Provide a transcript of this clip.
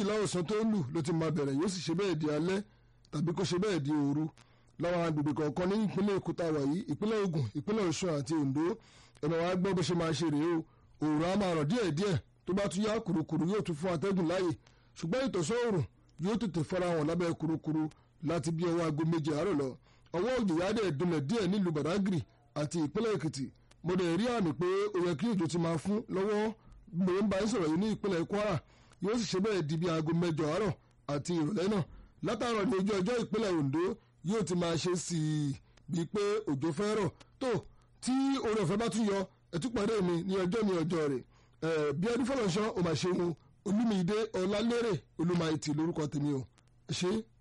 méjìlá ọ̀sán tó lù ló ti máa bẹ̀rẹ̀ yóò sì ṣe bẹ́ẹ̀ di alẹ́ tàbí kó ṣe bẹ́ẹ̀ di òru láwọn agbègbè kọ̀ọ̀kan ní ìpínlẹ̀ Èkó tá a wà yìí ìpínlẹ̀ Ògùn ìpínlẹ̀ Ọ̀ṣun àti Oǹdó ẹ̀nà wa gbọ́ bó ṣe máa ṣe rèé o òòrùn á máa rọ̀ díẹ̀díẹ̀ tó bá tún yá kùrukùru yóò tún fún atẹ́gùn láàyè ṣùgbọ́n ìtọ̀sọ́ òòrùn yóò tètè fara hàn lábẹ́ kùrukùru láti bí ọwọ́ aago méje àárọ̀ lọ ọwọ́ òjò yá dẹ̀ dunlẹ̀ díẹ̀ nílùú Badagry àti ìpínlẹ̀ Èkìtì mo dẹ̀ rí àmì pé ó yẹ kí òjò ti máa fún lọ́wọ́ mo ń bá yín sọ̀rọ̀ yìí ní ìpínlẹ̀ Kwara yóò sì ṣe bẹ́ẹ̀ di bí aago mẹ́jọ àárọ̀ àti ìrọ̀lẹ́ náà látàárọ̀ ní ojú ọjọ́ ìpínlẹ̀ Ondo yóò ti máa ṣe sí i bíi pé òjò fẹ́ rọ̀ tó tí oore ọ̀fẹ́ bá tún yọ ẹ̀túpàdé mi ní ọjọ́ ní ọjọ́ rẹ̀ bí ọdún fọlọ́nṣọ́ ò máa ṣe wọn Olúmídé Ọlálérè Olúmáìtì lórúkọ tèmi o ẹ ṣé.